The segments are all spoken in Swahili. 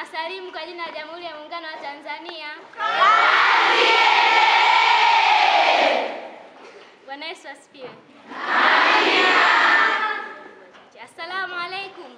Nawasalimu kwa jina la Jamhuri ya Muungano wa Tanzania. Bwana Yesu asifiwe. Assalamu alaikum.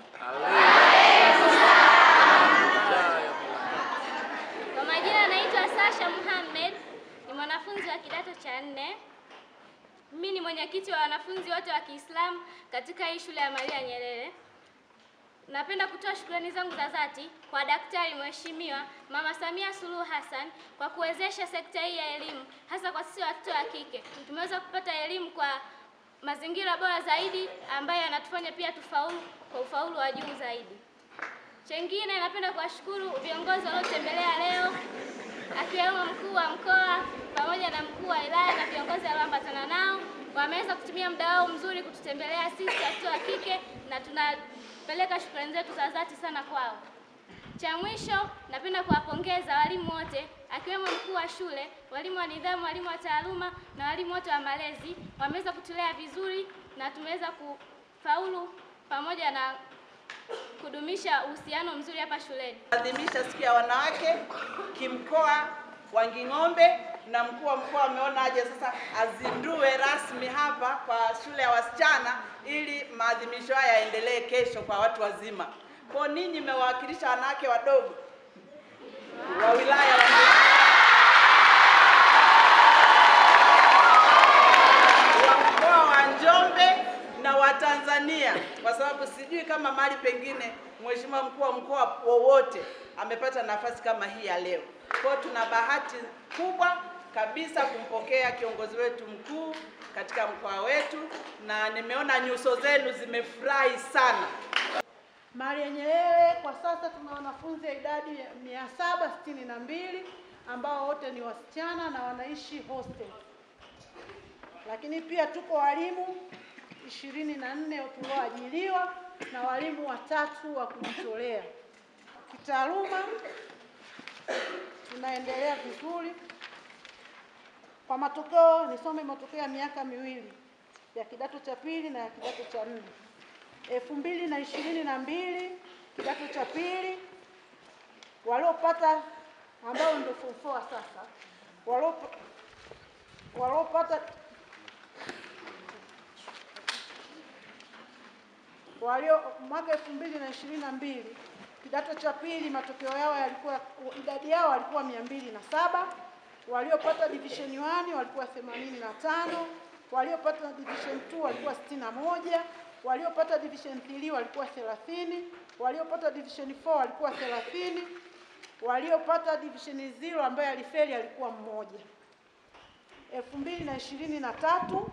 Kwa majina naitwa Sasha Muhammad, ni mwanafunzi wa kidato cha nne. Mimi ni mwenyekiti wa wanafunzi wote wa Kiislamu katika hii shule ya Maria Nyerere. Napenda kutoa shukrani zangu za dhati kwa Daktari Mheshimiwa Mama Samia Suluhu Hassan kwa kuwezesha sekta hii ya elimu, hasa kwa sisi watoto wa kike. Tumeweza kupata elimu kwa mazingira bora zaidi ambayo yanatufanya pia tufaulu kwa ufaulu wa juu zaidi. Chengine, napenda kuwashukuru viongozi waliotembelea leo akiwemo mkuu wa mkoa pamoja na mkuu wa wilaya na viongozi walioambatana nao. Wameweza kutumia muda wao mzuri kututembelea sisi watoto wa kike na tunapeleka shukrani zetu za dhati sana kwao. Cha mwisho, napenda kuwapongeza walimu wote akiwemo mkuu wa shule, walimu wa nidhamu, walimu wa taaluma na walimu wote wa malezi. Wameweza kutulea vizuri na tumeweza kufaulu pamoja na kudumisha uhusiano mzuri hapa shuleni. Adhimisha siku ya wanawake kimkoa wa Nging'ombe, na mkuu wa mkoa ameona aje sasa azindue rasmi hapa kwa shule ya wasichana ili maadhimisho haya yaendelee kesho kwa watu wazima. Kwa ninyi mmewakilisha wanawake wadogo wa wilaya wa wa mkoa wa Njombe na wa Tanzania, kwa sababu sijui kama mahali pengine mheshimiwa mkuu wa mkoa wowote amepata nafasi kama hii ya leo. Kwa hiyo tuna bahati kubwa kabisa kumpokea kiongozi wetu mkuu katika mkoa wetu, na nimeona nyuso zenu zimefurahi sana. Maria Nyerere kwa sasa tuna wanafunzi idadi ya mia saba sitini na mbili ambao wote ni wasichana na wanaishi hostel, lakini pia tuko walimu ishirini na nne tulioajiliwa na walimu watatu wa kujitolea. Kitaaluma tunaendelea vizuri. Kwa matokeo, nisome matokeo ya miaka miwili ya kidato cha pili na ya kidato cha nne elfu mbili na ishirini na mbili kidato cha pili waliopata ambao ndio form four sasa waliopa- waliopata walio mwaka elfu mbili na ishirini na mbili kidato cha pili matokeo yao yalikuwa idadi yao walikuwa mia mbili na saba waliopata division 1 walikuwa themanini na tano waliopata division 2 walikuwa sitini na moja waliopata division 3 walikuwa 30 waliopata division 4 walikuwa 30 waliopata division 0 ambaye alifeli alikuwa mmoja elfu mbili na ishirini na tatu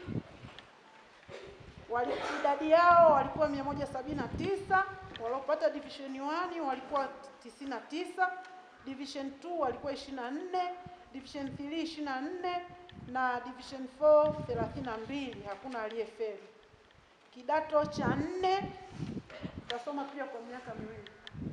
wali, idadi yao walikuwa 179 waliopata division 1 walikuwa 99 division 2 walikuwa 24 division 3 24 na division 4 32 hakuna aliyefeli kidato cha nne tutasoma pia kwa miaka miwili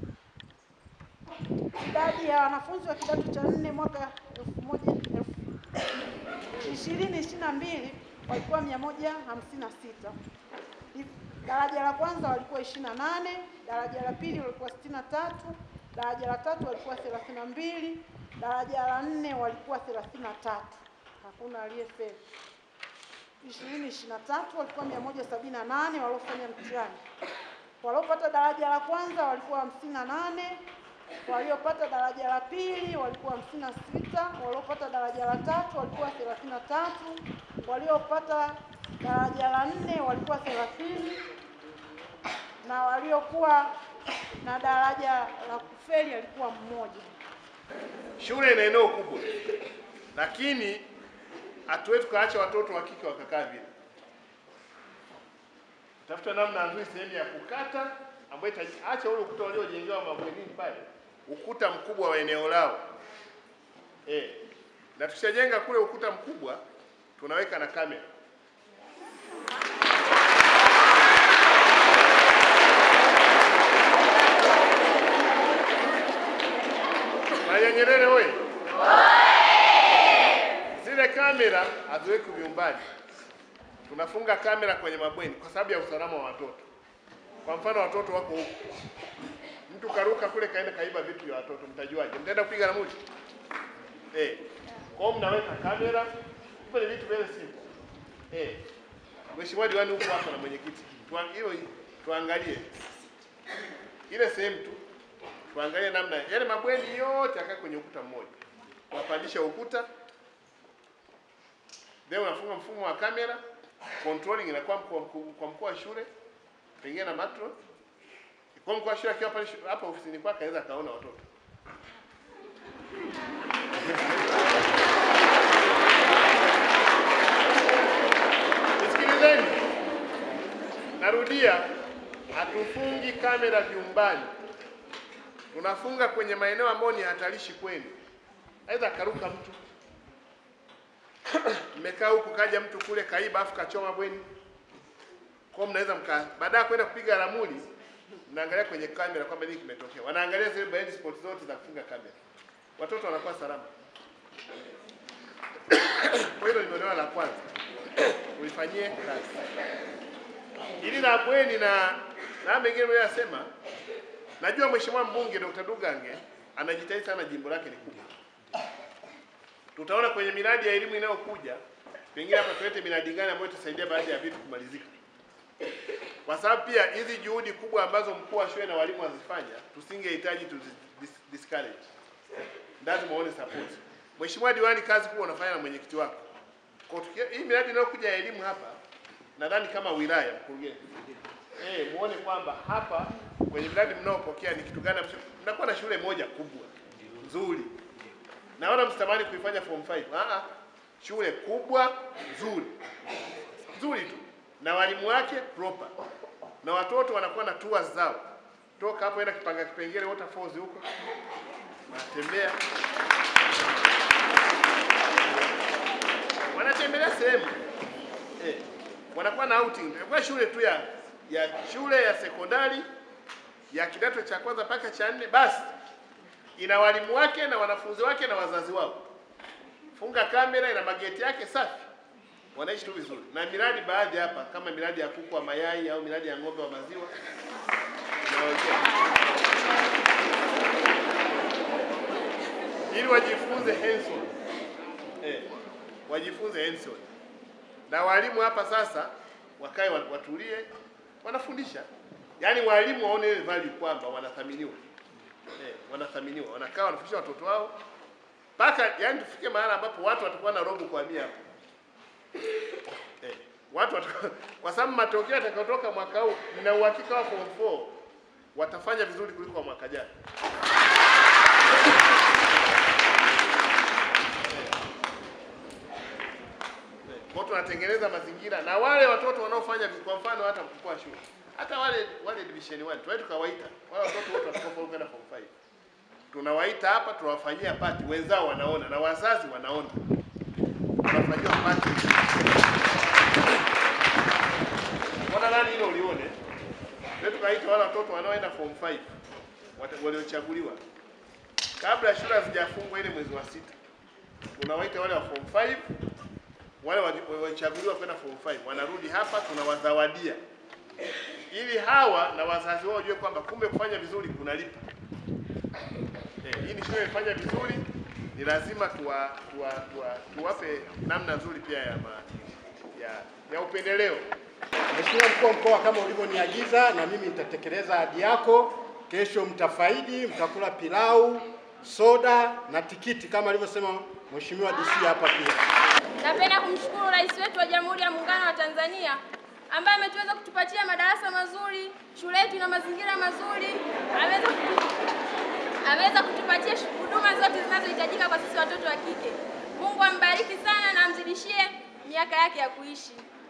idadi ya wanafunzi wa kidato cha nne mwaka elfu moja elfu ishirini ishirini na mbili walikuwa mia moja hamsini na sita daraja la kwanza walikuwa ishirini na nane daraja la pili walikuwa sitini na tatu daraja la tatu walikuwa thelathini na mbili daraja la nne walikuwa thelathini na tatu hakuna aliyefeli ishirini ishirini na tatu walikuwa mia moja sabini na nane waliofanya mtihani waliopata daraja la kwanza walikuwa hamsini na nane waliopata daraja la pili walikuwa hamsini na sita waliopata daraja la tatu walikuwa thelathini na tatu waliopata daraja la nne walikuwa thelathini na waliokuwa na daraja la kufeli alikuwa mmoja. Shule ina eneo kubwa, lakini hatuwezi tukaacha watoto wa kike wakakaa vile. Tafuta namna nzuri, sehemu ya kukata ambayo itaacha ule ukuta waliojengewa mabwenini pale, ukuta mkubwa wa eneo lao eh, na tukishajenga kule ukuta mkubwa tunaweka na kamera. Maria Nyerere oye! Zile kamera haziweki vyumbani, tunafunga kamera kwenye mabweni kwa sababu ya usalama wa watoto. Kwa mfano watoto wako huku Mtu karuka kule kaenda kaiba vitu vya watoto, mtajuaje? Mtaenda kupiga ramli? Eh. Kwa hiyo mnaweka kamera, hivyo ni vitu very simple. Eh. Mheshimiwa diwani huko hapa na mwenyekiti. Tuan- Hiyo tuangalie ile sehemu tu. Tuangalie namna yale mabweni yote yakae kwenye ukuta mmoja. Wapandisha ukuta. Leo unafunga mfumo wa kamera, controlling inakuwa kwa mkuu kwa mkuu wa shule, pengine na matron. Kwa mkuu wa shule akiwa pale shu- hapa ofisini kwake anaweza akaona watoto. Nisikilizeni, narudia, hatufungi kamera vyumbani, tunafunga kwenye maeneo ambayo ni hatarishi kwenu. Aidha karuka mtu, mmekaa huku, kaja mtu kule kaiba, afu kachoma bweni, kwa hiyo mnaweza mka, baada ya kwenda kupiga ramuli, mnaangalia kwenye kamera kwamba nini kimetokea. Wanaangalia zile blind spot zote za kufunga kamera, watoto wanakuwa salama. Kwa hilo limeolewa la kwanza uifanyie kazi. Ili la bweni na na mengine mnayosema, najua mheshimiwa mbunge Dr. Dugange anajitahidi sana, jimbo lake ni kubwa. Tutaona kwenye miradi ya elimu inayokuja, pengine hapa tulete miradi gani ambayo itasaidia baadhi ya vitu kumalizika, kwa sababu pia hizi juhudi kubwa ambazo mkuu wa shule na walimu wazifanya, tusingehitaji tu dis- discourage, lazima uone support. Mheshimiwa diwani, kazi kubwa unafanya na mwenyekiti wako kwa tukia- hii miradi inayokuja ya elimu hapa, nadhani kama wilaya mkurugenzi, eh, muone kwamba hapa kwenye miradi mnaopokea ni kitu gani ambacho mnakuwa na shule moja kubwa nzuri, na wala msitamani kuifanya form 5. Ah ah, shule kubwa nzuri nzuri tu na walimu wake proper, na watoto wanakuwa na tours zao, toka hapo enda Kipanga Kipengere waterfalls huko, wanatembea wanatembelea sehemu eh, wanakuwa na outing kwa shule tu ya ya shule ya sekondari ya kidato cha kwanza mpaka cha nne, basi ina walimu wake na wanafunzi wake na wazazi wao. Funga kamera, ina mageti yake safi, wanaishi tu vizuri. Na miradi baadhi hapa kama miradi ya kuku wa mayai au miradi ya ng'ombe wa maziwa inawekea ili wajifunze hands on eh, wajifunze hands on. Na walimu hapa sasa wakae wa- watulie, wanafundisha, yaani walimu waone ile value kwamba wanathaminiwa eh, wanathaminiwa, wanakaa wanafundisha watoto wao mpaka yani tufike mahali ambapo watu watakuwa na robo kwa mia hapo eh, watu watakuwa, kwa sababu matokeo yatakayotoka mwaka huu nina uhakika wa form 4 watafanya vizuri kuliko wa mwaka jana. Kwa hiyo tunatengeneza mazingira na wale watoto wanaofanya vi- kwa mfano hata mkuu wa shule hata wale wale division 1 tuwae tukawaita wale watoto wote watakaofaulu kwenda form 5 tunawaita hapa tunawafanyia pati, wenzao wanaona na wazazi wanaona, wanafanyiwa pati. Mbona nani hilo ulione? Ndio tukaita wale watoto wanaoenda form 5 wata- waliochaguliwa kabla shule hazijafungwa ile mwezi wa sita, tunawaita wale wa form 5 wale wali- walichaguliwa kwenda form 5 wanarudi hapa, tunawazawadia ili hawa na wazazi wao wajue kwamba kumbe kufanya vizuri kunalipa. Eh, hii ni shule imefanya vizuri, ni lazima tuwa, tuwa, tuwa, tuwape namna nzuri pia ya, ma, ya, ya upendeleo. Mheshimiwa mkuu wa mkoa, kama ulivyoniagiza na mimi nitatekeleza ahadi yako. Kesho mtafaidi, mtakula pilau, soda na tikiti kama alivyosema Mheshimiwa DC hapa pia. Napenda kumshukuru Rais wetu wa Jamhuri ya Muungano wa Tanzania ambaye ametuweza kutupatia madarasa mazuri, shule yetu ina mazingira mazuri, ameweza kutu, ameweza kutupatia shu- huduma zote zinazohitajika kwa sisi watoto wa kike. Mungu ambariki sana na amzidishie miaka yake ya kuishi.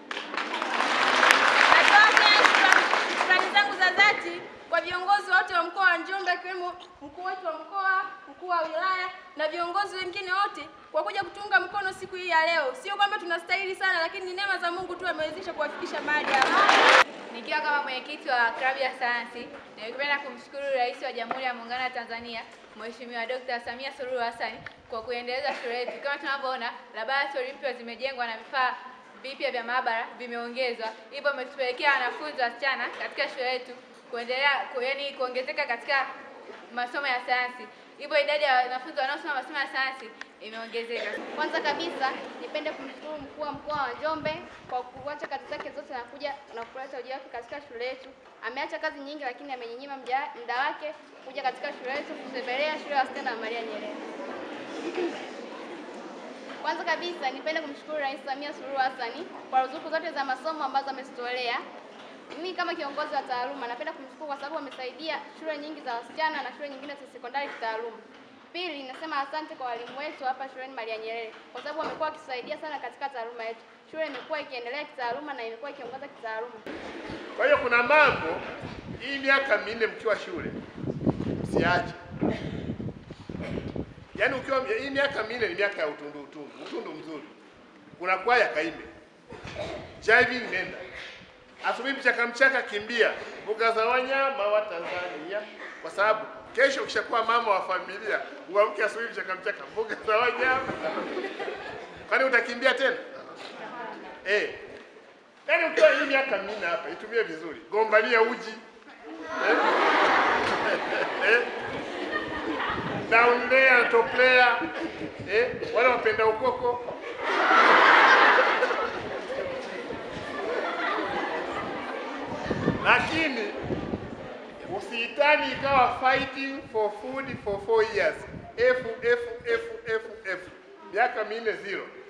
Natoa tena shukrani- shukrani zangu za dhati kwa viongozi wote wa mkoa wa Njombe akiwemo mkuu wetu wa mkoa, mkuu wa wilaya na viongozi wengine wote kwa kuja kutunga mkono siku hii ya leo. Sio kwamba tunastahili sana, lakini ni neema za Mungu tu amewezesha kuwafikisha mahali hapa. Nikiwa kama mwenyekiti wa klabu ya sayansi, ningependa kumshukuru Rais wa Jamhuri ya Muungano wa Tanzania Mheshimiwa Dr. Samia Suluhu Hassan kwa kuendeleza shule yetu. Kama tunavyoona, laboratory mpya zimejengwa na vifaa vipya vya maabara vimeongezwa, hivyo imetupelekea wanafunzi wasichana katika shule yetu kuendelea ku, yani kuongezeka katika masomo ya sayansi, hivyo idadi ya wanafunzi wanaosoma masomo ya sayansi imeongezeka. Kwanza kabisa nipende kumshukuru mkuu wa mkoa wa Njombe kwa kuacha kazi zake zote na kuja na kuleta ujio wake katika shule yetu. Ameacha kazi nyingi, lakini amenyima mja- muda wake kuja katika shule yetu kutembelea shule ya wasichana ya Maria Nyerere. Kwanza kabisa nipende kumshukuru Rais Samia Suluhu Hassan kwa ruzuku zote za masomo ambazo amezitolea. Mimi kama kiongozi wa taaluma napenda kumshukuru kwa sababu amesaidia shule nyingi za wasichana na shule nyingine za sekondari kitaaluma. Pili, nasema asante kwa walimu wetu hapa shuleni Maria Nyerere kwa sababu wamekuwa wakisaidia sana katika taaluma yetu. Shule imekuwa ikiendelea kitaaluma na imekuwa ikiongoza kitaaluma. Kwa hiyo kuna mambo hii miaka minne mkiwa shule msiache. Yaani ukiwa hii miaka minne ni miaka ya utundu utundu, utundu mzuri. Kuna kwaya kaimbe. Jiving nenda. Asubuhi mchaka mchaka kimbia mbuga za wanyama wa Tanzania kwa sababu kesho ukishakuwa mama wa familia uamke asubuhi mchaka mchaka mbuga za wanyama. Kwani utakimbia tena? Eh. Yaani ukiwa hii miaka minne hapa itumie vizuri. Gombania uji. Eh? eh? Down there na top player. Eh? Wale wapenda ukoko. Lakini usiitani ikawa fighting for food for four years. F F F F F. Miaka minne zero.